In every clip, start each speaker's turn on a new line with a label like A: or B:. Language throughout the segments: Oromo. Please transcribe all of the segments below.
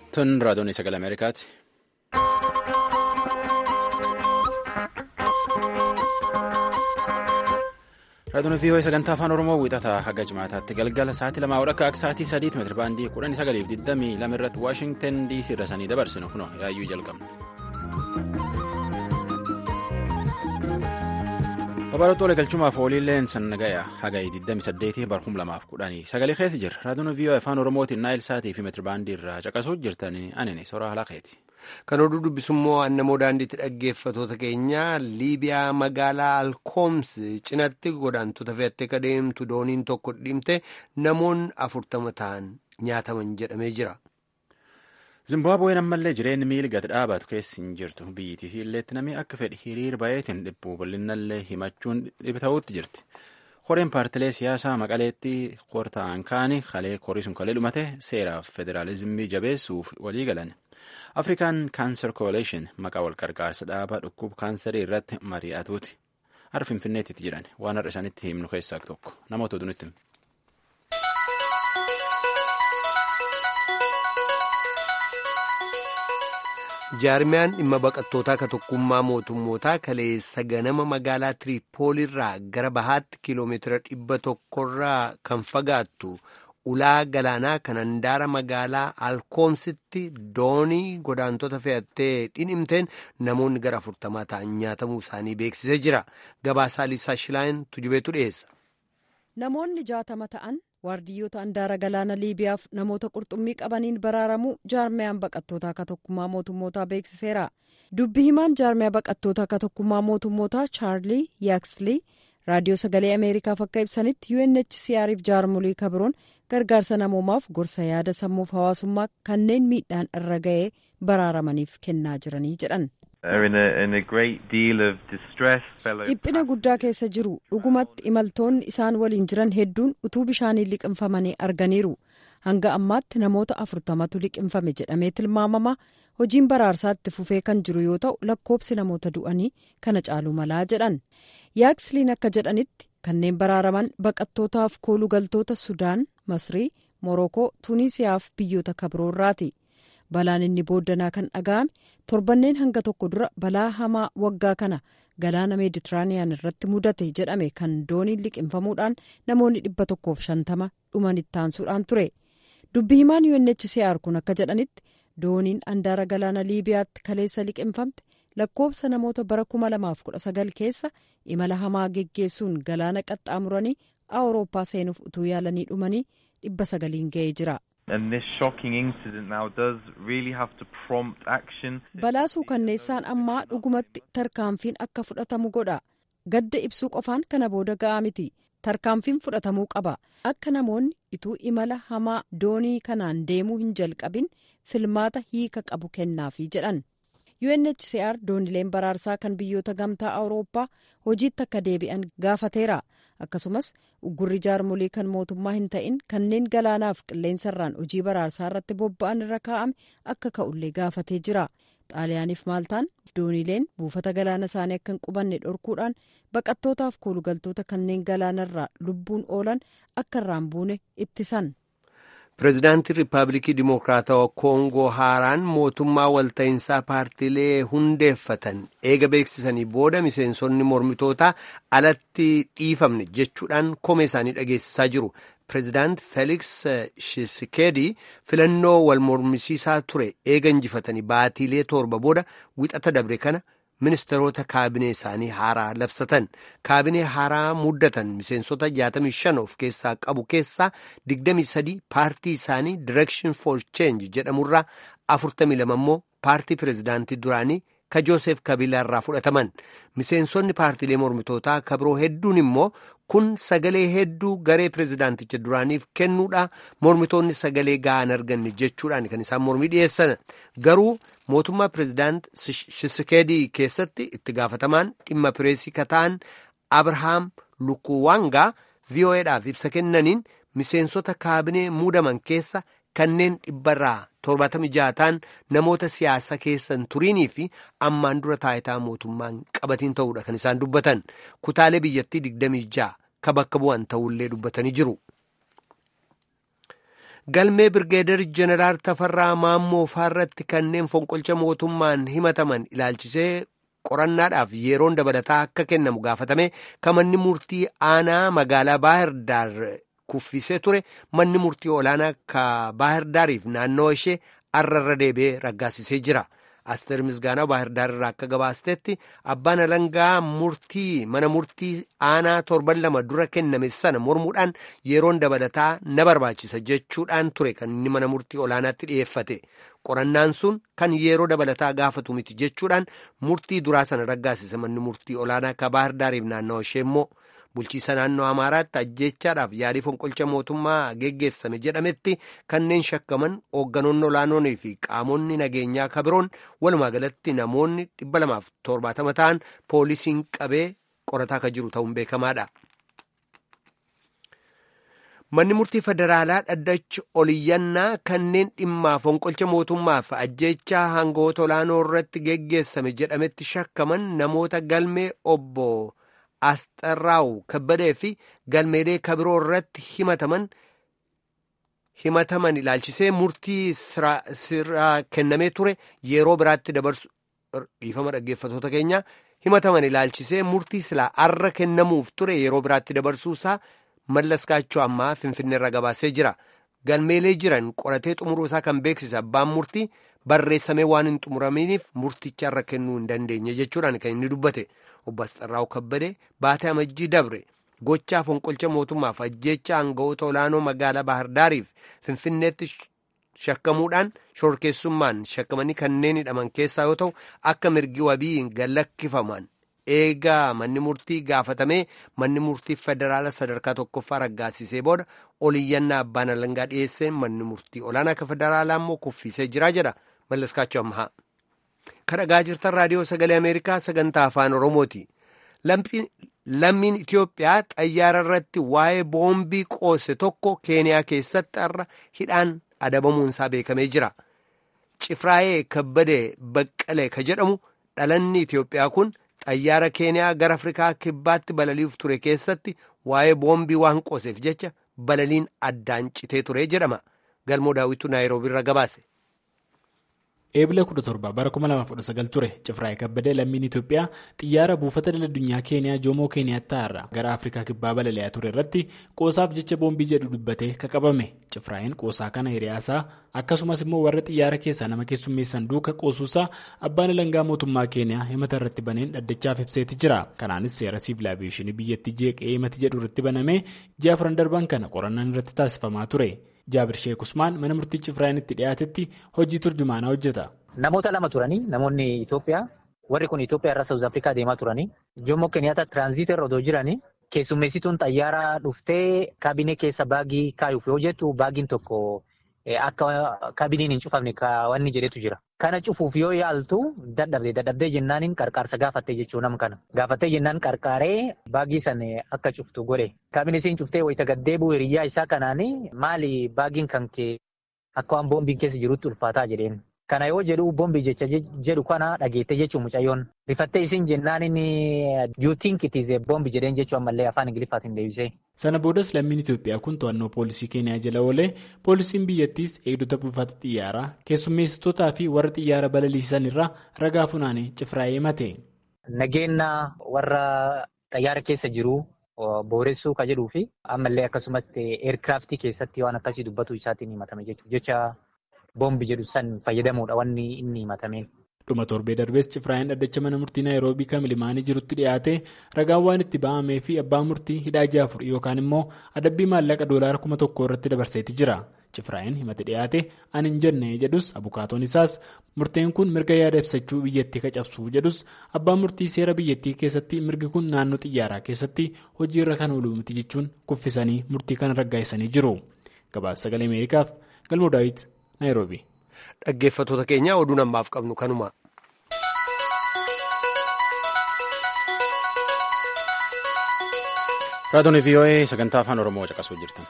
A: Tun raadiyoon sagalee Ameerikaati. Raadiyoon VOA sagantaa afaan Oromoo wiixataa haga jimaataatti galgala sa'aatii lamaa akka akka sa'aatii sadiitti meetira baandii kudhanii sagaliif digdamii lama irratti Waashingtan DC irra sanii dabarsinu kunoo yaayyuu jalqabna. Babalattoota galchumaaf ooliilleen sannagaya hagayi 28 barhum lamaaf kudhanii sagalee keessa jira. Raadiyoon VOA afaan Oromootiin naayil sa'aatii fi meetira baandii irraa caqasuu jirtanii anini soraa halakeeti.
B: Kan oduu dubbisummoo annamoo daandiitti dhaggeeffatoota keenya Liibiyaa magaalaa Alkoomsi cinatti godaantota fe'attee ka deemtu dooniin tokko dhimte namoonni afurtama ta'an nyaataman jedhamee jira.
A: Zimbaabuween ammallee jireenyi miila gad dhaabatu keessa hin jirtu biyyittis illeetti namni akka fedhi hiriir baay'eetiin dhibbuu bal'inallee himachuun dhibta'uutti jirti. Koreen paartilee siyaasaa maqaleetti korta'an kaani kalee korii sun kalee dhumate seeraaf federaalizimii jabeessuuf walii galan. Afrikaan Kaanser Coalition maqaa wal qarqaarsa dhaabaa dhukkuba kaansarii irratti mari'atuuti. Har'a Finfinneetti jiran waan har'a isaanitti himnu keessaa tokko namoota oduunitti himu.
B: jaarmiyaan dhimma baqattootaa ka tokkummaa mootummootaa kaleessa ganama magaalaa tiriipoolirraa gara bahaatti kiiloomeetira dhibba tokkorraa kan fagaattu ulaa galaanaa kan handaara magaalaa alkoomsitti doonii godaantota fe'attee dhinimteen namoonni gara afurtamaa ta'an nyaatamuu isaanii beeksisee jira gabaasaa liisaa shilaayin tujubeetu dhiyeessa.
C: namoonni jaatama ta'an waardiyyoota handaara galaana liibiyaaf namoota qurxummii qabaniin baraaramuu jaarmiyaan baqattootaa ka tokkummaa mootummootaa beeksiseera dubbi himaan jaarmiyaa baqattootaa ka tokkummaa mootummootaa chaarlii yaaksli raadiyoo sagalee ameerikaaf akka ibsanitti unhcrf jaarmolii kabiroon gargaarsa namoomaaf gorsa yaada sammuuf hawaasummaa kanneen miidhaan irra ga'ee baraaramaniif kennaa jiranii jedhan. dhiphina guddaa keessa jiru dhugumatti imaltoonni isaan waliin jiran hedduun utuu bishaaniin liqinfamanii arganiiru hanga ammaatti namoota afurtamatu liqinfame jedhamee tilmaamama hojiin baraarsaa itti fufee kan jiru yoo ta'u lakkoobsi namoota du'anii kana caaluu malaa jedhan yaaksiliin akka jedhanitti kanneen baraaraman baqattootaaf koolugaltoota sudaan masrii morokoo tuuniisiyaaf biyyoota kabiroorraati. balaan inni booddanaa kan dhaga'ame torbanneen hanga tokko dura balaa hamaa waggaa kana galaana meeditiraaniyaan irratti mudate jedhame kan dooniin liqinfamuudhaan namoonni dhibba tokkoof shantama dhuman ittaansuudhaan ture dubbi himaan unhcr kun akka jedhanitti dooniin handaara galaana liibiyaatti kaleessa liqinfamte lakkoobsa namoota bara 2019 keessa imala hamaa geggeessuun galaana qaxxaamuranii awurooppaa seenuuf utuu yaalanii dhumanii dhibba sagaliin ga'ee jira. balaa suukanneessaan ammaa dhugumatti tarkaanfiin akka fudhatamu godha gadda ibsuu qofaan kana booda ga'aa miti tarkaanfiin fudhatamuu qaba akka namoonni ituu imala hamaa doonii kanaan deemuu hin jalqabin filmaata hiika qabu kennaafi jedhan unhcr doonileen baraarsaa kan biyyoota gamtaa awurooppaa hojiitti akka deebi'an gaafateera. akkasumas uggurri jaarmolii kan mootummaa hin ta'in kanneen galaanaaf qilleensarraan hojii baraarsaa irratti bobba'an irra kaa'ame akka ka'ullee gaafatee jira xaaliyaaniif maaltaan doonileen buufata galaana isaanii akka hin qubanne dhorkuudhaan baqattootaaf koolugaltoota kanneen galaanarraa lubbuun oolan akka irraan buune ittisan.
B: pireezidaantii riippaabilikii dimokiraatawaa koongoo haaraan mootummaa walta'iinsaa paartiilee hundeeffatan eega beeksisanii booda miseensonni mormitootaa alatti dhiifamne jechuudhaan komee isaanii dhageessisaa jiru pireezidaant feeliks shisekedi filannoo wal mormisiisaa ture eega injifatanii baatiilee torba booda wixata dabre kana ministeerota kaabinee isaanii haaraa labsatan kaabinee haaraa muddatan miseensota 65 of keessaa qabu keessaa 23 paartii isaanii direction for change jedhamurraa 42 immoo paartii pireezidaantii duraanii ka joosef kabiilaa irraa fudhataman miseensonni paartiilee mormitootaa kabiroo hedduun immoo kun sagalee hedduu garee pireezidaanticha duraaniif kennuudha mormitoonni sagalee ga'an arganne jechuudhaan kan isaan mormii dhiyeessan garuu mootummaa pireezidaant shisekedii keessatti itti gaafatamaan dhimma pireesii kataan abrahaam lukuwaangaa vo'edhaaf ibsa kennaniin miseensota kaabinee muudaman keessa kanneen dhibbarraa torbaatamii jaataan namoota siyaasa keessan turiinii fi ammaan dura taayitaa mootummaan qabatiin ta'uudha kan isaan dubbatan kutaalee biyyattii digdamii ja'a ka bakka bu'an ta'ullee dubbatanii jiru. galmee birgeedar jeneraal tafarraa maammoo faarratti kanneen fonqolcha mootummaan himataman ilaalchisee qorannaadhaaf yeroon dabalataa akka kennamu gaafatame kan manni murtii aanaa magaalaa baahirdaar kuffisee ture manni murtii olaanaa ka baahirdaariif naannoo ishee arrarra deebi'ee raggaasisee jira. Asteer Misgaanaa Baahirdaar irraa akka gabaastetti abbaan alangaa murtii mana murtii aanaa torban lama dura kenname sana mormuudhaan yeroon dabalataa na barbaachisa jechuudhaan ture kan inni mana murtii olaanaatti dhiyeeffate. Qorannaan sun kan yeroo dabalataa gaafatu miti jechuudhaan murtii duraa sana raggaasise manni murtii olaanaa ka Baahirdaariif naannoo ishee immoo bulchiisa naannoo Amaaraatti ajjeechaadhaaf yaalii fonqolcha mootummaa geggeessame jedhametti kanneen shakkaman hoogganoonni olaanoonii fi qaamonni nageenyaa kabiroon walumaa galatti namoonni dhibba lamaaf torbaatama ta'an poolisiin qabee qorataa kan jiru ta'uun beekamaadha. Manni murtii federaalaa dhaddachi oliyyannaa kanneen dhimmaa fonqolcha mootummaaf ajjeechaa hangoota olaanoo irratti geggeessame jedhametti shakkaman namoota galmee obbo Asxarraawu kabbadee fi galmeelee kabiroo irratti himataman himataman ilaalchisee murtii sirraa kennamee ture yeroo biraatti dabarsu dhiifama dhaggeeffatoota keenya himataman ilaalchisee murtii silaa arra kennamuuf ture yeroo biraatti dabarsuusaa mallaskaachuu ammaa finfinneerra gabaasee jira galmeelee jiran qoratee xumuruusaa kan beeksise abbaan murtii barreessamee waan hin xumuraminiif murticha irra kennuu hin dandeenye jechuudhaan kan inni dubbate obbo Asxarraawu Kabbadee baatee amajjii dabre gochaa fonqolcha mootummaaf ajjeecha aanga'oota olaanoo magaalaa Baahirdaariif Finfinneetti shakkamuudhaan shorkeessummaan shakkamanii kanneen hidhaman keessaa yoo ta'u akka mirgi wabii gallakkifaman eegaa manni murtii gaafatamee manni murtii federaala sadarkaa tokkoffaa raggaasisee booda oliyyannaa abbaan alangaa dhiyeesseen manni murtii olaanaa akka federaalaa immoo kuffisee jira jedha mallaskaachuu ammaa. kadhagaa jirtan raadiyoo sagalee ameerikaa sagantaa afaan oromooti lammiin itiyoophiyaa xayyaara irratti waa'ee boombii qoose tokko keeniyaa keessatti har'a hidhaan adabamuunsaa beekamee jira cifraayee kabbadee baqqalee ka jedhamu dhalanni itiyoophiyaa kun xayyaara keeniyaa gara afrikaa kibbaatti balali'uuf ture keessatti waa'ee boombii waan qooseef jecha balaliin addaan citee ture jedhama galmoo daawwitu naayiroobiirra gabaase.
D: eebila 17 bara 2019 ture cifraa'ee kabbadee lammiin itiyoophiyaa xiyyaara buufata daldalaa keeniyaa joomoo keeniyaatti irraa gara afrikaa kibbaa balali'aa ture irratti qoosaaf jecha boombii jedhu dubbatee qabame cifraa'een qoosaa kana hiriyaasaa akkasumas immoo warra xiyyaara keessaa nama keessummeessan duuka qoosuusaa abbaan alangaa mootummaa keeniyaa himata irratti baneen dhaddachaaf ibseeti jira kanaanis seera siivil aaviyeeshinii biyyattii jeeqee himati jedhu irratti banamee ji'a afran darban kana qorannaan irratti taasifamaa ture. jaabir sheek usmaan mana murtii cifraa'een itti dhiyaatetti hojii turjumaanaa hojjeta.
E: Namoota lama turanii namoonni Itoophiyaa warri kun Itoophiyaa irraa Saawuz Afrikaa deemaa turanii Joomoo Keniyaata tiraanziitii irra otoo jiranii keessummeessituun xayyaaraa dhuftee kaabinee keessa baagii kaayuuf yoo jettu baagiin tokko akka kaabiniin hin cufamne wanni jedhetu jira. Kana cufuuf yoo yaaltu dadhabde dadhabdee jennaaniin qarqaarsa gaafattee jechuu nam kana. Gaafattee jennaan qarqaaree baagii san akka cuftu godhe. Kaabinesiin cuftee wayita gaddeebuu hiriyyaa isaa kanaanii maali baagiin kan kee akka waan boombiin keessa jirutti ulfaataa jedheen. Kana yoo jedhu boombii jecha jedhu kana dhageette jechuun mucayyoon. Rifattee isin jennaan inni you think it is a boombi jedheen jechuu ammallee afaan Ingiliffaatiin deebisee.
D: Sana boodas lammiin Itoophiyaa kun to'annoo poolisii Keeniyaa jala oolee poolisiin biyyattiis eegdota buufata xiyyaaraa keessummeessitootaa fi warra xiyyaara balaliisan irraa ragaa funaanee cifraa'ee himate.
E: Nageenya warra xayyaara keessa jiru booressuu kan jedhuu fi ammallee akkasumatti eerkiraaftii keessatti waan akkasii dubbatu isaatiin himatame jechuudha. boombi jedhu san fayyadamuudha wanni inni himatame.
D: dhuma torbee darbees cifraa'een dhaddacha mana murtii naayiroobii kan milimaanii jirutti dhiyaate ragaan waan itti ba'amee fi abbaan murtii hidhaa ji'a afur yookaan immoo adabbii maallaqa doolaara kuma tokko irratti dabarseeti jira cifraa'een himate dhiyaate ani hin jenne jedhus abukaatoon isaas murteen kun mirga yaada ibsachuu biyyattii kacabsuu jedhus abbaan murtii seera biyyattii keessatti mirgi kun naannoo xiyyaaraa keessatti hojiirra kan oolu miti jechuun kuffisanii murtii kana raggaasisanii jiru gabaasa sagalee ameerikaaf galmoo daawit.
B: Dhaggeeffattoota keenya oduu ammaaf qabnu kanuma.
A: Raadiyoon VOA sagantaa afaan Oromoo caqasuu jirtan.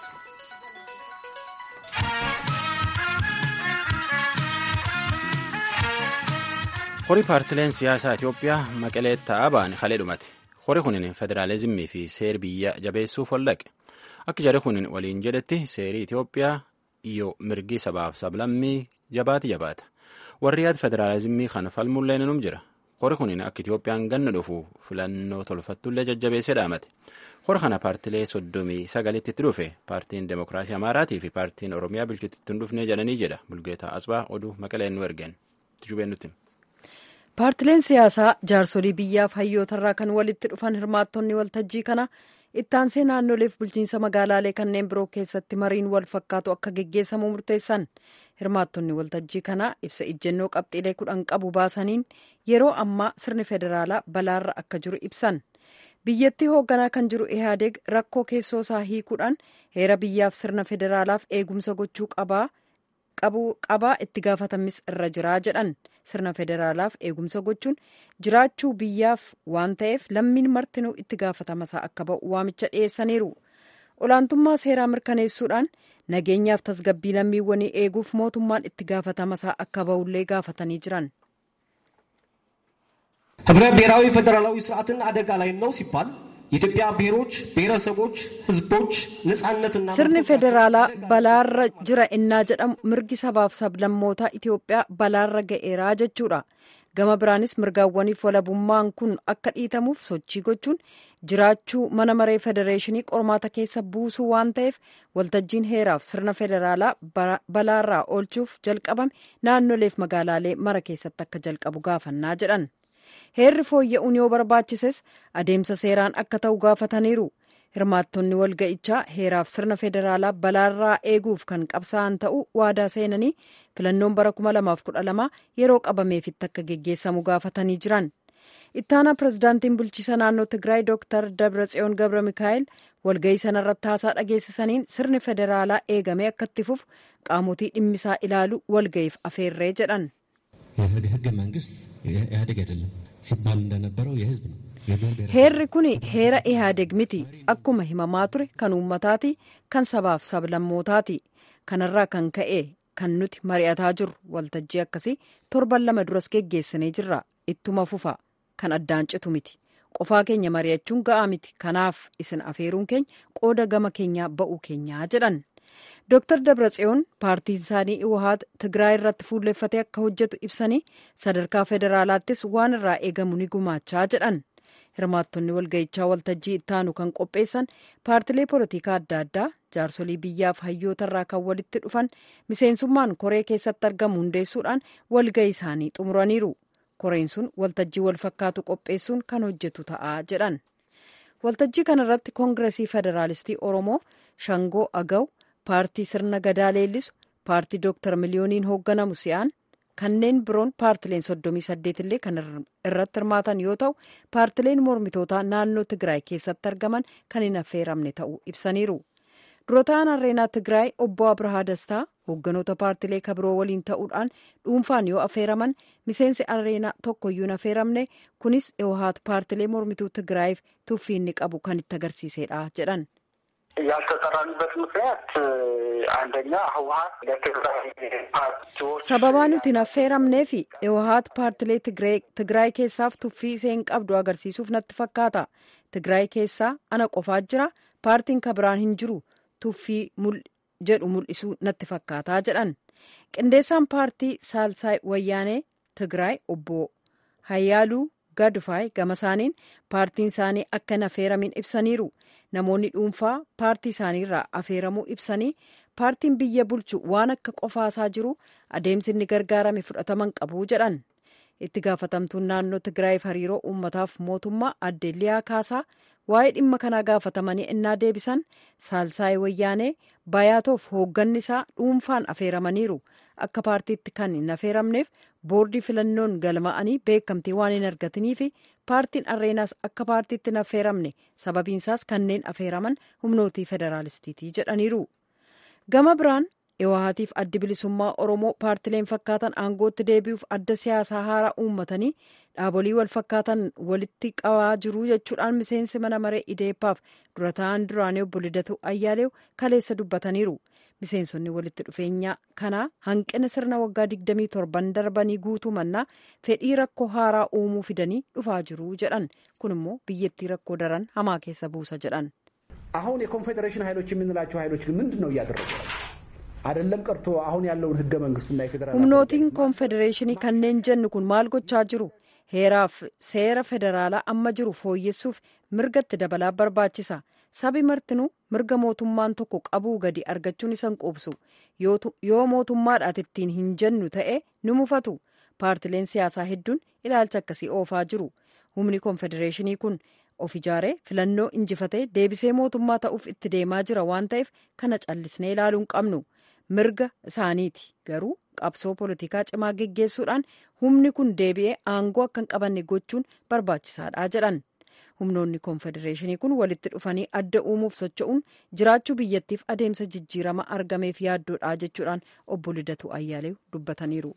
A: Horii paartileen siyaasaa Itoophiyaa maqalee ta'aa ba'an halee dhumate. Horii kunin federaalizimii fi seer biyya jabeessuuf waldhaqe. Akka jarri kunin waliin jedhetti seerii Itoophiyaa yoo mirgi sabaaf sablammii jabaati jabaata. Warri yaada federaalizimii kana falmullee num jira. Hori kun akka Itoophiyaan ganna dhufu filannoo tolfattullee jajjabeessee dhaamate. Hora kana paartilee soddomii sagalitti itti dhufe paartiin Demokiraasii Amaaraatii fi paartiin Oromiyaa bilchuutti hin dhufnee jedhanii jedha Bulgeetaa Asbaa oduu maqaleen nu ergeen. Tujubeen nutti.
C: Paartileen siyaasaa jaarsolii biyyaaf hayyootarraa kan walitti dhufan hirmaattonni waltajjii kana ittaansee naannoleef bulchiinsa magaalaalee kanneen biroo keessatti mariin wal fakkaatu akka geggeessamu murteessan hirmaattonni waltajjii kana ibsa ijjennoo qabxiilee kudhan qabu baasaniin yeroo ammaa sirni federaalaa balaarra akka jiru ibsan. biyyattii hoogganaa kan jiru ihaadeeg rakkoo keessoo isaa hiikuudhaan heera biyyaaf sirna federaalaaf eegumsa gochuu qabaa itti gaafatamis irra jiraa jedhan sirna federaalaaf eegumsa gochuun jiraachuu biyyaaf waan ta'eef lammiin martinuu itti gaafatamasaa akka ba'u waamicha dhiyeessaniiru olaantummaa seeraa mirkaneessuudhaan nageenyaaf tasgabbii lammiiwwanii eeguuf mootummaan itti gaafatamasaa akka ba'ullee gaafatanii jiran.
F: ህብረ ብሔራዊ ፌዴራላዊ ስርዓትን አደጋ ላይ ነው ሲባል የኢትዮጵያ ብሔሮች ብሔረሰቦች ህዝቦች ነጻነትና
C: sirni federaalaa balaarra jira innaa jedhamu mirgi sabaaf sablammootaa Itoophiyaa balaarra ga'eeraa jechuudha. Gama biraanis mirgaawwaniif walabummaan kun akka dhiitamuuf sochii gochuun jiraachuu mana maree federeeshinii qormaata keessa buusuu waan ta'eef waltajjiin heeraaf sirna federaalaa balaarraa oolchuuf jalqabame naannoleef magaalaalee mara keessatti akka jalqabu gaafannaa jedhan. heerri fooyya'uun yoo barbaachises adeemsa seeraan akka ta'u gaafataniiru hirmaattonni walga'ichaa heeraaf sirna federaalaa balaarraa eeguuf kan qabsaa'an ta'uu waadaa seenanii filannoon bara 2012 yeroo qabameefitti akka geggeessamu gaafatanii jiran ittaanaa pirezidaantiin bulchiisa naannoo tigraay dooktar dabratsiyoon gabra mikaa'el walga'ii sanarratti haasaa dhageessisaniin sirni federaalaa eegamee akka itti fufu qaamotii dhimmisaa ilaalu walga'iif afeerree jedhan.
G: ህገ መንግስት ኢህአዴግ አይደለም ሲባል እንደነበረው የህዝብ ነው።
C: heerri kun heera ihaadeeg miti akkuma himamaa ture kan uummataati kan sabaaf sablammootaati kanarraa kan ka'e kan nuti mari'ataa jirru waltajjii akkasii torban lama duras geggeessinee jirra ittuma fufa kan addaan citu miti qofaa keenya mari'achuun ga'aa miti kanaaf isin afeeruun keenya qooda gama keenyaa ba'uu keenyaa jedhan Dr. Dabratsiyoon paartiin isaanii Iwahaat Tigraay irratti fuulleffatee akka hojjetu ibsanii sadarkaa federaalaattis waan irraa eegamu ni gumaachaa jedhan. Hirmaattonni walga'ichaa waltajjii ittaanu kan qopheessan paartilee polotikaa adda addaa jaarsolii biyyaaf hayyootarraa kan walitti dhufan miseensummaan koree keessatti argamu hundeessuudhaan walga'ii isaanii xumuraniiru. Koreen sun waltajjii wal fakkaatu qopheessuun kan hojjetu ta'a jedhan. Waltajjii kanarratti koongiresii federaalistii Oromoo Shangoo Agaw paartii sirna gadaa leellisu paartii dooktar miliyooniin hoogganamu si'aan kanneen biroon paartileen soddomii saddeet illee kan irratti hirmaatan yoo ta'u paartileen mormitootaa naannoo tigraay keessatti argaman kan hin affeeramne ta'uu ibsaniiru durataan areenaa tigraay obbo abrahaa dastaa hoogganoota paartilee kabiroo waliin ta'uudhaan dhuunfaan yoo affeeraman miseensi areenaa tokkoyyuu hin affeeramne kunis iwahaat paartilee mormituu tigraayiif tuffii inni qabu kan itti agarsiisedha jedhan.
H: ያልተጠራንበት ምክንያት አንደኛ ህወሀት ለትግራይ ፓርቲዎች
C: sababaa nuti hin affeeramneef iwahaat paartilee tigraay keessaaf tuffii isheen qabdu agarsiisuuf natti fakkaata tigraay keessaa ana qofaa jira paartiin kabiraan hin jiru tuffii jedhu mul'isuu natti fakkaataa jedhan qindeessaan paartii saalsaay wayyaanee tigraay obbo hayyaaluu gadfaay gama isaaniin paartiin isaanii akka hin affeeramin ibsaniiru namoonni dhuunfaa paartii isaaniirraa affeeramuu ibsanii paartiin biyya bulchu waan akka qofaasaa jiru adeemsi inni gargaarame fudhataman qabu jedhan itti gaafatamtuun naannoo tigraayiif hariiroo uummataaf mootummaa adde liyaa kaasaa waa'ee dhimma kanaa gaafatamanii innaa deebisan saalsaayii wayyaanee bayaatoof hoogganni isaa dhuunfaan affeeramaniiru akka paartiitti kan hin affeeramneef boordii filannoon galma'anii beekamtii waan hin argataniif paartiin arreenaas akka paartiitti hin affeeramne sababiinsaas kanneen affeeraman humnootii federaalistiitii jedhaniiru gama biraan iwahaatiif addi bilisummaa oromoo paartileen fakkaatan aangootti deebi'uuf adda siyaasaa haaraa uummatanii dhaabolii wal fakkaatan walitti qabaa jiru jechuudhaan miseensi mana maree ideeppaaf dura ta'an duraanii obbo Lidatu Ayyaaleew kaleessa dubbataniiru. miseensonni walitti dhufeenya kanaa hanqina sirna waggaa 27 darbanii guutuu mannaa fedhii rakkoo haaraa uumuu fidanii dhufaa jiru jedhan kun immoo biyyattii rakkoo daran hamaa keessa buusa jedhan
I: አሁን የኮንፌዴሬሽን ኃይሎች የምንላቸው ኃይሎች ግን ምንድን ነው እያደረጉ
F: አይደለም ቀርቶ አሁን ያለውን ህገ መንግስትና የፌዴራል
C: humnootiin koonfedereeshinii kanneen jennu kun maal gochaa jiru heeraaf seera federaalaa amma jiru fooyyessuuf mirgatti dabalaa barbaachisa sabi martinuu mirga mootummaan tokko qabuu gadi argachuun isan quubsu yoo mootummaadhaat ittiin hin jennu ta'e ni mufatu paartileen siyaasaa hedduun ilaalcha akkasii oofaa jiru humni koonfedereeshinii kun of ijaaree filannoo injifatee deebisee mootummaa ta'uuf itti deemaa jira waan ta'eef kana callisnee ilaaluu hin qabnu mirga isaaniiti garuu qabsoo poolitikaa cimaa geggeessuudhaan humni kun deebi'ee aangoo akka hin qabanne gochuun barbaachisaadha jedhan humnoonni koonfedereeshinii kun walitti dhufanii adda uumuuf socho'uun jiraachuu biyyattiif adeemsa jijjiirama argameef yaaddoodha jechuudhaan obbo Lidatu Ayyaaleew dubbataniiru.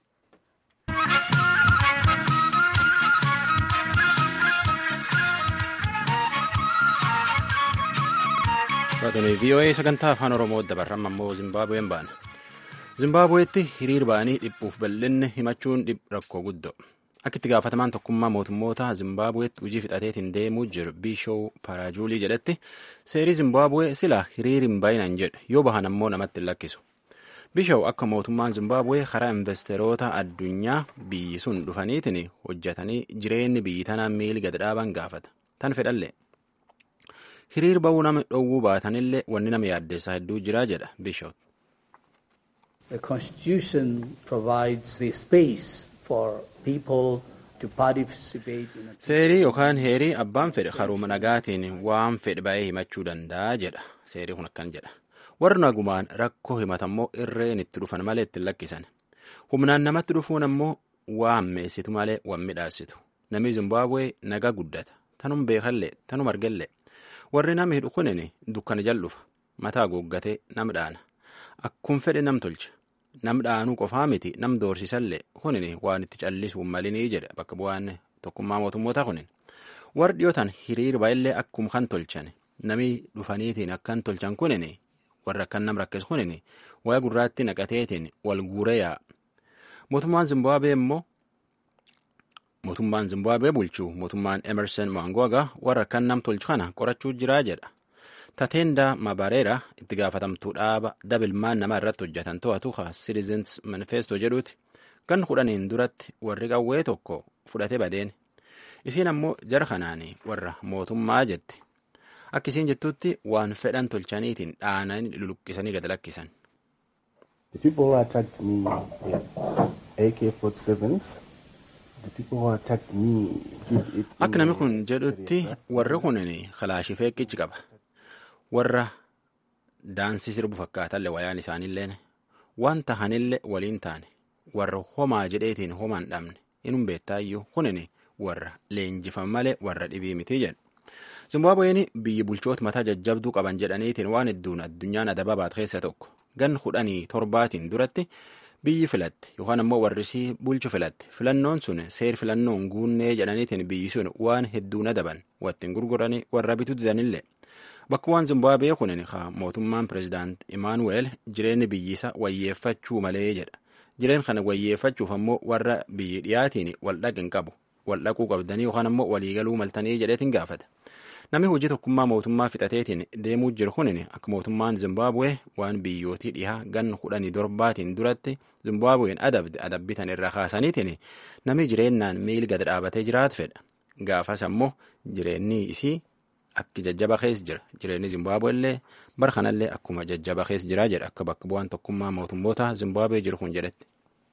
A: Raadiyoo VOA sagantaa afaan Oromoo dabarran ammoo Zimbaabuween baana. Zimbaabuweetti hiriir ba'anii dhiphuuf bal'inni himachuun rakkoo guddoo. Akka itti gaafatamaan tokkummaa mootummoota Zimbaabuweetti hojii fixateetiin deemuu jiru Biishoo Paraajuulii jedhetti seerii Zimbaabuwee sila hiriir hin baay'inaan jedhu yoo bahan ammoo namatti hin lakkisu. Biishoo akka mootummaan Zimbaabuwee karaa investeeroota addunyaa biyyi sun dhufaniitiin hojjetanii jireenyi biyyi tanaan miili gad dhaaban gaafata. Tan fedhallee. hiriir ba'uu nama dhowwuu baatanillee wanni nama yaaddeessaa hedduu jira jedha Biishop.
I: The constitution provides the space for people to participate in a...
A: Seerii yookaan heerii abbaan fedhe karuma nagaatiin waan fedhe ba'ee himachuu danda'a jedha. Seerii kun akkan jedha. Warri nagumaan rakkoo himatammoo irreen itti dhufan malee ittiin lakkisan. Humnaan namatti dhufuun ammoo waan meessitu malee waan midhaasitu. Namni Zimbaabuwee nagaa guddata. Tanum beekallee tanum argallee. warri nama hidhu kunin dukkana jal'ufa mataa googgatee nam dhaana akkuma fedhe nam tolcha nam dhaanuu qofaa miti nam doorsisallee kunin waan itti callisuun malinii jedha bakka bu'aan tokkummaa mootummoota kunin warri dhiyootan hiriir baay'illee akkuma kan tolchan nami dhufaniitiin akkan tolchan kunin warra akkan nam rakkis kunin waa'ee gurraatti naqateetiin wal guuree yaa'a mootummaan Zimbaabuwee immoo mootummaan Zimbaabuwee bulchuu mootummaan Emerson Mnangagwa warra kan nam tolchu kana qorachuu jiraa jedha. Tateenda Mabareera itti gaafatamtuu dhaaba dabilmaan nama irratti hojjetan to'atu ha Citizens Manifesto jedhuuti gan kudhaniin duratti warri qawwee tokko fudhate badeen. Isiin ammoo jara kanaan warra mootummaa jetti. Akka isiin jettutti waan fedhan tolchaniitiin dhaananii luluqqisanii gad lakkisan.
J: The people who attacked me with AK-47s
A: Akka namni kun jedhutti warri kunin kalaashii feeqichi qaba. Warra daansii sirbu fakkaatallee wayaan isaaniillee waan tahanillee waliin taane warra homaa jedheetiin homaan dhabne inum beettaayyuu kunin warra leenjifan malee warra dhibii miti jedhu. Zimbaabuween biyyi bulchoota mataa jajjabduu qaban jedhaniitiin waan hedduun addunyaan adaba baat keessa tokko gan kudhanii torbaatiin duratti biyyi filatte yookaan ammoo warrisii bulchu filatte filannoon sun seer filannoon guunnee jedhaniitiin biyyi sun waan hedduun adaban wattiin gurguranii warra bituu didanillee bakka waan Zimbaabuwee kunin mootummaan pirezidaant Imaanuweel jireenyi biyyisa wayyeeffachuu malee jedha jireen kana wayyeeffachuuf ammoo warra biyyi dhiyaatiin wal dhaqin qabu wal dhaquu qabdanii yookaan ammoo waliigaluu maltanii jedheetiin gaafata. Namni hojii tokkummaa mootummaa fixateetiin deemuu jiru kunin akka mootummaan Zimbaabuwee waan biyyootii dhihaa gan kudhanii torbaatiin duratti Zimbaabuween adabde adabbitan irraa kaasaniitiin namni jireennaan miil gad dhaabatee jiraatu fedha. Gaafas ammoo jireenyi isii akka jajjaba keessa jira. Jireenyi Zimbaabuwee illee bara kanallee akkuma jajjaba keessa jira jedha akka bakka bu'aan tokkummaa mootummoota Zimbaabuwee jiru kun jedhetti.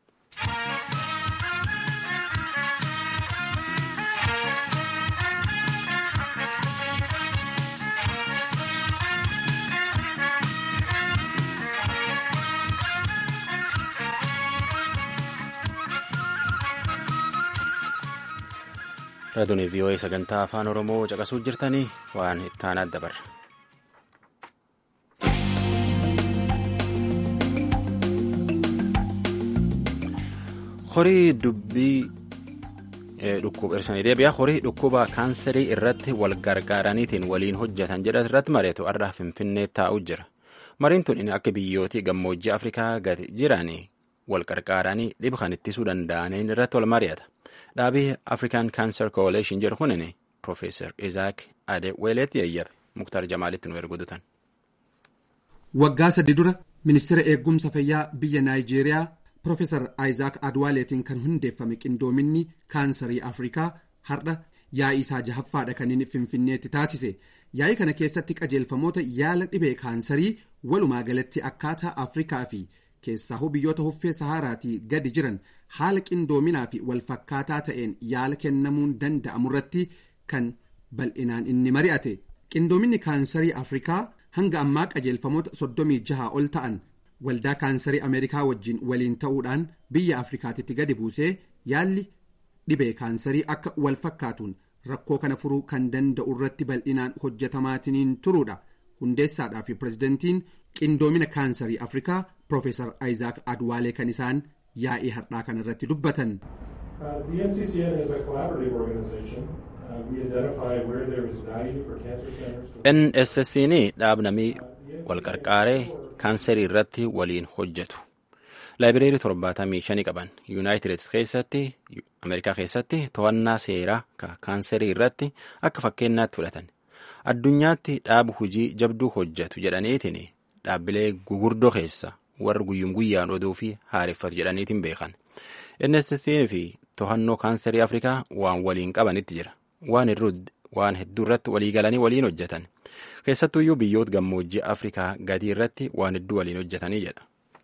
A: Raadiyoo VOA sagantaa afaan Oromoo caqasuu jirtanii waan ittaanaa dabarra. Horii dubbii dhukkuba irsanii deebi'a. Horii dhukkuba kaanserii irratti wal gargaaraniitiin waliin hojjetan jedhan irratti mareetu har'a Finfinnee taa'u jira. Mariin tun akka biyyootii gammoojjii Afrikaa gadi jiranii wal gargaaranii dhiba kan ittisuu danda'aniin irratti wal mari'ata. Dhaabii African Cancer Coalition jedhu kunin Profeesar Izaak Adeweeleetti yayyabe Muktaar Jamaalitti nu ergudutan.
K: Waggaa sadii dura ministeera eegumsa fayyaa biyya naayijeeriyaa Profeesar Aayizaak Adwaaleetiin kan hundeeffame qindoominni kaansarii Afrikaa har'a yaa'ii isaa jahaffaadha kan inni finfinneetti taasise. Yaa'ii kana keessatti qajeelfamoota yaala dhibee kaansarii walumaa galatti akkaataa Afrikaa fi keessaa biyyoota huffee Sahaaraatii gadi jiran haala qindoominaa fi walfakkaataa ta'een yaala kennamuun danda'amu irratti kan bal'inaan inni mari'ate. Qindoominni kaansarii Afrikaa hanga ammaa qajeelfamoota soddomii jaha ol ta'an waldaa kaansarii Ameerikaa wajjin waliin ta'uudhaan biyya Afrikaatitti gadi buusee yaalli dhibee kaansarii akka wal fakkaatuun rakkoo kana furuu kan danda'u irratti bal'inaan hojjetamaatiniin turuudha. Hundeessaadhaa fi pirezidantiin qindoomina kaansarii Afrikaa Profeesar Aayizaak Adwaalee kan isaan yaa'ii har'aa kana irratti dubbatan.
A: NSSN dhaabnamii walqarqaaree kaansarii irratti waliin hojjetu. laayibireerii torbaatamii shanii qaban yuunaayitid keessatti ameerikaa keessatti to'annaa seeraa kaansarii irratti akka fakkeenyaatti fudhatan addunyaatti dhaabu hujii jabduu hojjetu jedhaniitiin dhaabbilee gugurdoo keessa warra guyyum guyyaan oduu fi haareffatu jedhaniitiin beekan NSSN fi to'annoo kaansarii afrikaa waan waliin qabanitti jira waan hedduu irratti walii galanii waliin hojjetan keessattuuyyuu biyyoota gammoojjii afrikaa gadii irratti waan hedduu waliin hojjetanii jedha.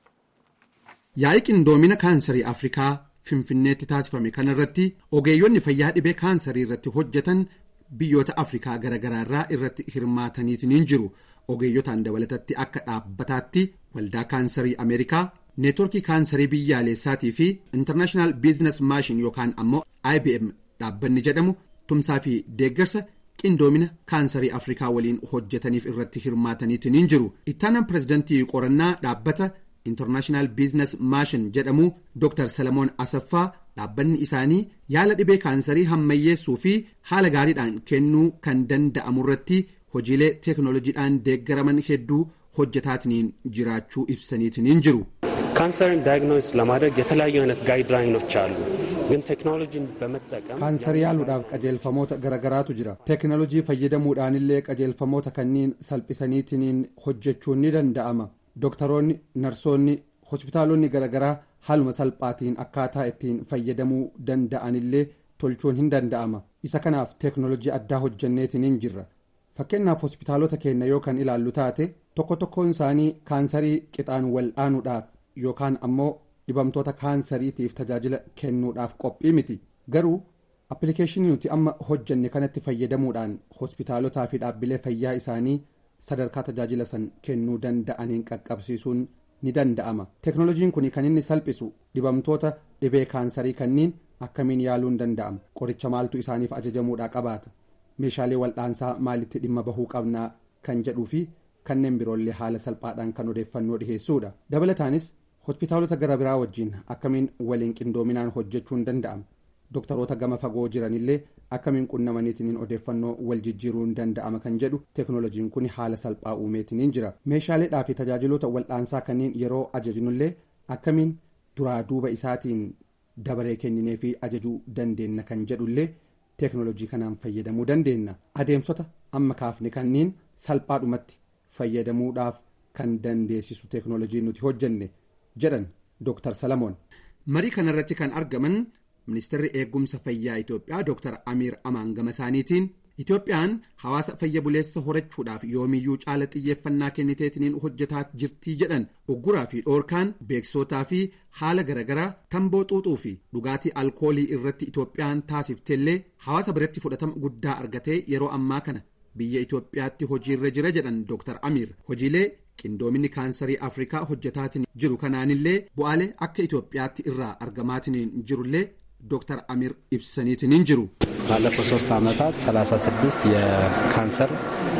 K: Yaa'ii qindoomina kaansarii Afrikaa Finfinneetti taasifame kanarratti ogeeyyonni fayyaa dhibee kaansarii irratti hojjetan biyyoota Afrikaa garaagaraa irraa irratti hirmaataniitiin jiru. Ogeeyyotaan dabalatatti akka dhaabbataatti waldaa kaansarii Ameerikaa, neetworkii kaansarii biyyaalessaatii fi International Business Machine yookaan ammoo IBM dhaabbanni jedhamu tumsaa fi deeggarsa qindoomina kaansarii Afrikaa waliin hojjetaniif irratti hirmaataniitiin jiru. Ittaanaan pirezidantii qorannaa dhaabbata. International Business Machine jedhamu Dr. Salamoon Asaffaa dhaabbanni isaanii yaala dhibee kaansarii hammayyeessuu fi haala gaariidhaan kennuu kan danda'amu irratti hojiilee teeknooloojiidhaan deeggaraman hedduu hojjetaatiin jiraachuu ibsaniitiin jiru.
L: ካንሰርን ዳያግኖስ ለማድረግ የተለያዩ አይነት ጋይድላይኖች አሉ። ግን ቴክኖሎጂን በመጠቀም
K: kaansarii yaaluudhaaf qajeelfamoota garagaraatu jira teeknoolojii fayyadamuudhaanillee qajeelfamoota kanniin salphisaniitiin hojjechuun ni danda'ama dooktaroonni narsoonni hospitaalonni garagaraa haaluma salphaatiin akkaataa ittiin fayyadamuu danda'anillee tolchuun hin danda'ama isa kanaaf teeknoolojii addaa hojjenneetiin jirra fakkeenyaaf hospitaalota keenya yoo kan ilaallu taate tokko tokkoon isaanii kaansarii qixaan wal'aanuudhaaf yookaan ammoo dhibamtoota kaansariitiif tajaajila kennuudhaaf qophii miti garuu appilikeeshinii nuti amma hojjenne kanatti fayyadamuudhaan hospitaalotaa fi dhaabbilee fayyaa isaanii sadarkaa tajaajila san kennuu danda'aniin qaqqabsiisuun ni danda'ama teeknoolojiin kun kan inni salphisu dhibamtoota dhibee kaansarii kanniin akkamiin yaaluun danda'ama qoricha maaltu isaaniif ajajamuudhaa qabaata meeshaalee wal'aansaa maalitti dhimma bahuu qabnaa kan jedhuu fi kanneen biroollee haala salphaadhaan kan odeeffannoo dhiheessuudha dabalataanis hospitaalota gara biraa wajjiin akkamiin waliin qindoominaan hojjechuun danda'ama dooktaroota gama fagoo jiranillee akkamiin qunnamaniitiin odeeffannoo wal jijjiiruun danda'ama kan jedhu teeknoolojiin kun haala salphaa uumeetiin jira meeshaaleedhaa fi tajaajiloota wal'aansaa kanneen yeroo ajajnullee akkamiin duraa duuba isaatiin dabaree kenninee fi ajajuu dandeenna kan jedhullee teeknoolojii kanaan fayyadamuu dandeenna adeemsota amma kaafne kanneen salphaadhumatti fayyadamuudhaaf kan dandeessisu teeknoolojii nuti hojjenne jedhan dooktar salamoon marii kanarratti kan argaman ministeerri eegumsa fayyaa itoophiyaa dooktar amiir amaan gama isaaniitiin itoophiyaan hawaasa fayya buleessa horachuudhaaf yoomiyyuu caala xiyyeeffannaa kenniteetiniin hojjetaa jirtii jedhan ugguraa fi dhoorkaan beeksisootaa fi haala garagaraa tamboo xuuxuu fi dhugaatii alkoolii irratti itoophiyaan taasifteellee hawaasa biratti fudhatama guddaa argatee yeroo ammaa kana biyya itoophiyaatti hojiirra jira jedhan dooktar amiir hojiilee qindoominni kaansarii afrikaa hojjetaatiin jiru kanaanillee bu'aalee akka itoophiyaatti irraa argamaatiin jirullee ዶክተር አሚር ኢብሰኒትንን ጅሩ
M: ባለፉት ሶስት ዓመታት 36 የካንሰር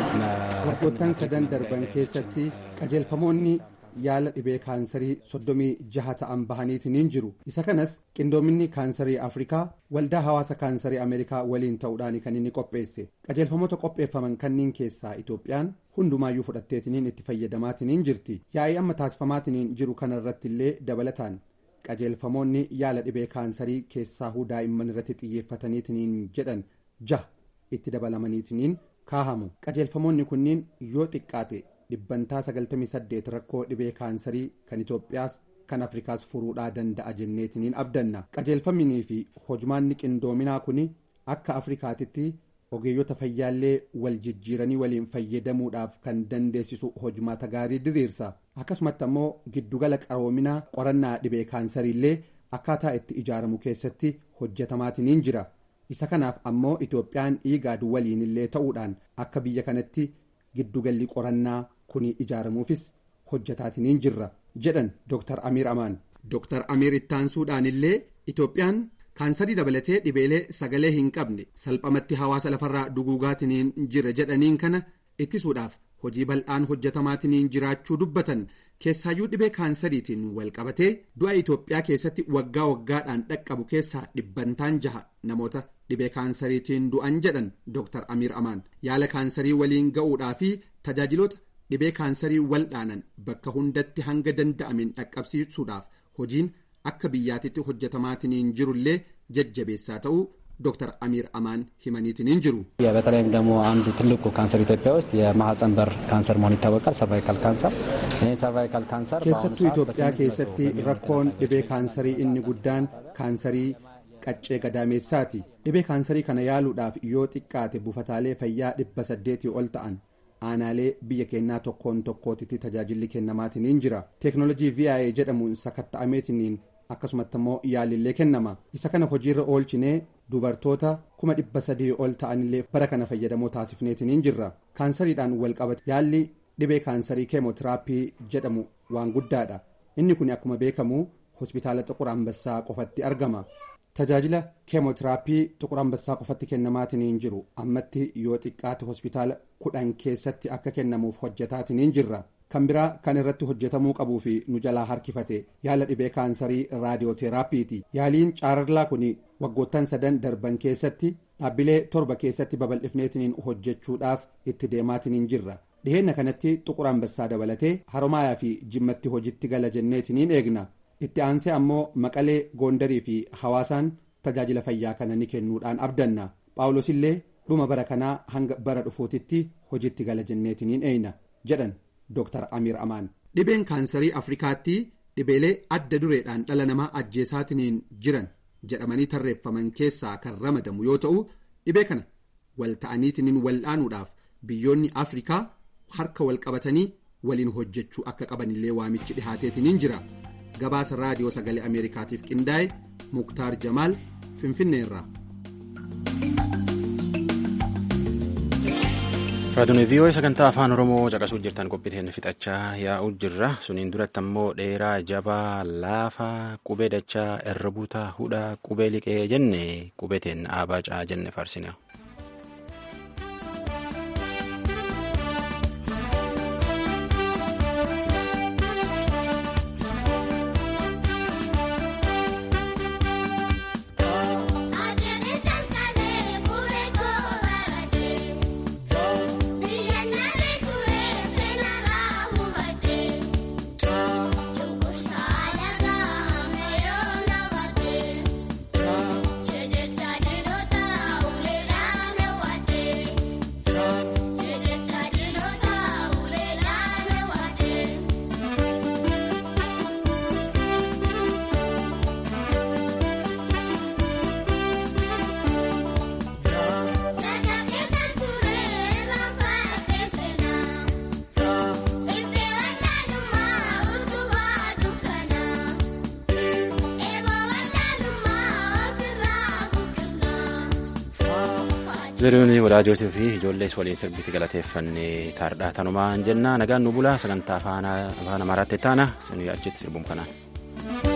K: ወርዶታን ሰደን ደርበን ኬሰቲ ቀጀልፈሞኒ yaala dhibee kaansarii soddomii jaha ta'an bahaniitiin jiru isa kanas qindoominni kaansarii afrikaa waldaa hawaasa kaansarii ameerikaa waliin ta'uudhaan kan inni qopheesse qajeelfamoota qopheeffaman kanniin keessaa itoophiyaan hundumaayyuu fudhatteetiniin itti fayyadamaatiin jirti yaa'ii amma taasifamaatiin jiru kanarratti illee dabalataan qajeelfamoonni yaala dhibee kaansarii keessaahuu daa'imman irratti xiyyeeffataniitiin jedhan jaha itti dabalamaniitiin kaahamu qajeelfamoonni kunniin yoo xiqqaate dhibbantaa 98 rakkoo dhibee kaansarii kan itoophiyaas kan afrikaas furuudhaa danda'a jenneetiniin abdanna qajeelfaminii fi hojmaanni qindoominaa kun akka afrikaatitti ogeeyyota fayyaallee wal jijjiiranii waliin fayyadamuudhaaf kan dandeessisu hojmaata gaarii diriirsa akkasumatti ammoo giddugala qaroominaa qorannaa dhibee kaansariillee akkaataa itti ijaaramu keessatti hojjetamaatiniin jira isa kanaaf ammoo itoophiyaan igaad waliinillee ta'uudhaan akka biyya kanatti giddugalli qorannaa kun ijaaramuufis hojjetaatiniin jirra jedhan dr amiir amaan dr amiir ittaansuudhaanillee itoophiyaan kaansarii dabalatee dhibeelee sagalee hin qabne salphamatti hawaasa lafarraa duguugaatiniin jira jedhaniin kana ittisuudhaaf hojii bal'aan hojjetamaatiniin jiraachuu dubbatan keessaayyuu dhibee kaansariitiin wal qabatee du'a itoophiyaa keessatti waggaa waggaadhaan dhaqqabu keessaa dhibbantaan jaha namoota dhibee kaansariitiin du'an jedhan dr amiir amaan yaala kaansarii waliin ga'uudhaa fi tajaajiloota dhibee kaansarii waldhaanan bakka hundatti hanga danda'ameen dhaqqabsiisuudhaaf hojiin akka biyyaatitti hojjetamaatiniin jirullee jajjabeessaa ta'uu ዶክተር አሚር አማን ሂመኒትንን ጅሩ
M: በተለይም ደግሞ አንዱ ትልቁ ካንሰር ኢትዮጵያ ውስጥ የማህፀን በር ካንሰር መሆኑ ይታወቃል። ሰርቫይካል ካንሰር ይህ ሰርቫይካል ካንሰር
K: ኬሰቱ ኢትዮጵያ ኬሰቲ ረኮን ዲቤ ካንሰሪ እኒ ጉዳን ካንሰሪ qaccee gadaameessaati dhibee kaansarii kana yaaluudhaaf yoo xiqqaate buufataalee fayyaa dhibba saddeetii ol ta'an aanaalee biyya keenyaa tokkoon tokkootitti tajaajilli kennamaatiniin jira teeknoolojii vi'a jedhamuun sakatta'ameetiniin akkasumatti immoo yaalillee kennama isa kana hojiirra oolchinee dubartoota kuma dhibba sadii ol ta'anillee bara kana fayyadamoo taasifneetiniin jirra kaansariidhaan wal qabate yaalli dhibee kaansarii keemootiraappii jedhamu waan guddaadha inni kun akkuma beekamu hospitaala xuqur ambassaa qofatti argama tajaajila keemootiraappii xuqur ambassaa qofatti kennamaatiniin jiru ammatti yoo xiqqaate hospitaala kudhan keessatti akka kennamuuf hojjetaatiniin jirra kan biraa kan irratti hojjetamuu qabuu fi nu jalaa harkifate yaala dhibee kaansarii raadiyooteraappiiti yaaliin caararlaa kun waggoottan sadan darban keessatti dhaabbilee torba keessatti babal'ifneetiniin hojjechuudhaaf itti deemaatiniin jirra dhiheenna kanatti xuqur ambassaa dabalatee haromaayaa fi jimmatti hojitti gala jenneetiniin eegna itti aansee ammoo maqalee goondarii fi hawaasaan tajaajila fayyaa kana ni kennuudhaan abdanna phaawulos illee dhuma bara kanaa hanga bara dhufuutitti hojitti gala jenneetiniin eeyna jedhan Dr. Amir Amaan. Dhibeen kaansarii Afrikaatti dhibeelee adda dureedhaan dhala namaa ajjeesaatiniin jiran jedhamanii tarreeffaman keessaa kan ramadamu yoo ta'u dhibee kana wal ta'aniitiniin wal'aanuudhaaf biyyoonni Afrikaa harka wal qabatanii waliin hojjechuu akka qabanillee waamichi dhihaateetiniin jira. Gabaasa raadiyoo sagalee Ameerikaatiif qindaa'e Muktaar Jamaal Finfinneerraa.
A: raadiyoon vii'oo sagantaa afaan oromoo caqasuu jirtan qophiiteen fixachaa yaa'uu jirra suniin duratti ammoo dheeraa jabaa laafaa qubee dachaa erbuuta hudhaa qubee liqee jenne qubeeteen aabacaa jenne farsina. ziriyoon wadaajootii fi ijoollees waliin sirbitti galateeffannee taardhaa tanumaan jennaa nagaan nu bulaa sagantaa afaan amaaraatti taana achitti sirbuun kanaan.